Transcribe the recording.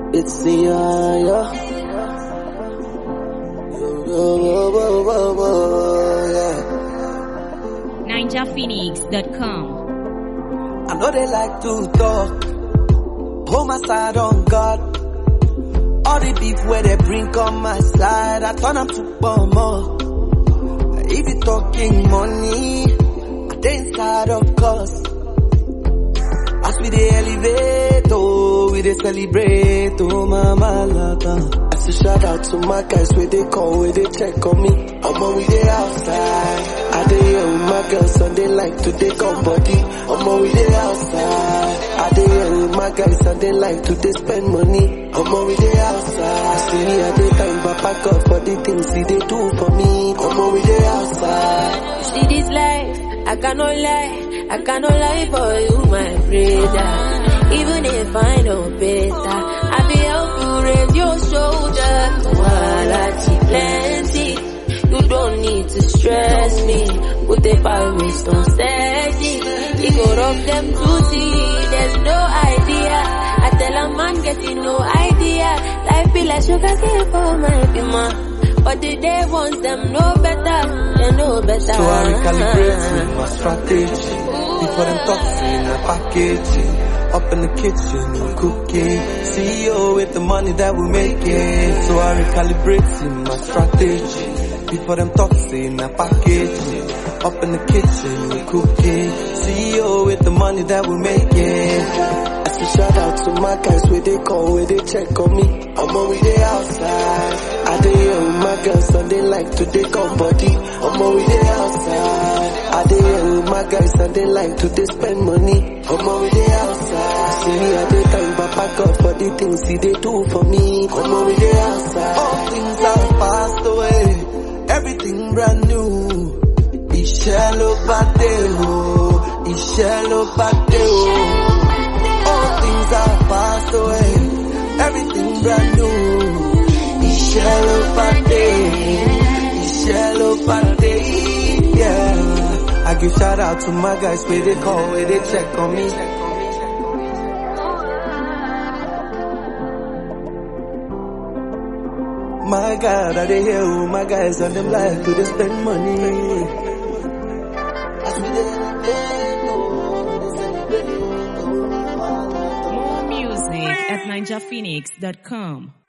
It's the yeah. Whoa, whoa, whoa, whoa, whoa, yeah. NinjaPhoenix.com. I know they like to talk. Hold my side on God. All the beef where they bring on my side, I turn up to bomber. If you talking money, I dey inside of course. As we dey elevate, oh, we dey celebrate, oh, mama lata. I say shout out to my guys where they call, where they check on me. Omo, we dey outside. I dey here with my girls and they like to take on body. Omo, we dey outside. I dey here with my guys and they like to dey spend money. Omo, we dey outside. See me, I dey thank Papa God for the things he dey do for me. Omo, we dey outside. See this life, I cannot lie, I cannot lie for you, my brother. Even if I know better, I be help you raise your shoulder. While I plenty, you don't need to stress me. Put the fire waste on steady. You go rob them to see, there's no idea. I tell a man getting no idea. Life be like sugar cane for my bima. But the day ones them know better, they know better. So I recalibrate my strategy. Before them toxin, I packaging. Up in the kitchen, we cooking. CEO with the money that we making. So I recalibrate my strategy. Before them toxin, I packaging. Up in the kitchen, we cooking. CEO with the money that we making. I say shout out to my guys where they call, where they check on me. I'm on we they outside. I dey here with my girls and they like to take on body. I'm on we they outside. I dey here with my guys and they like to they spend money. I'm on we they outside. See me I dey thank Papa God for the things he they do for me. I'm on we they outside. All things have passed away. Everything brand new. Iṣẹ́ ló bá dé o, iṣẹ́ ló bá dé o. All things have passed away, everything brand new. Iṣẹ́ ló bá dé, iṣẹ́ ló bá dé, yeah. I give shout out to my guys where they call, where they check on me. My God, I dey hear who my guys and them like to they spend money. As we dey elevate, oh, we dey celebrate, oh. More music at NinjaPhoenix.com.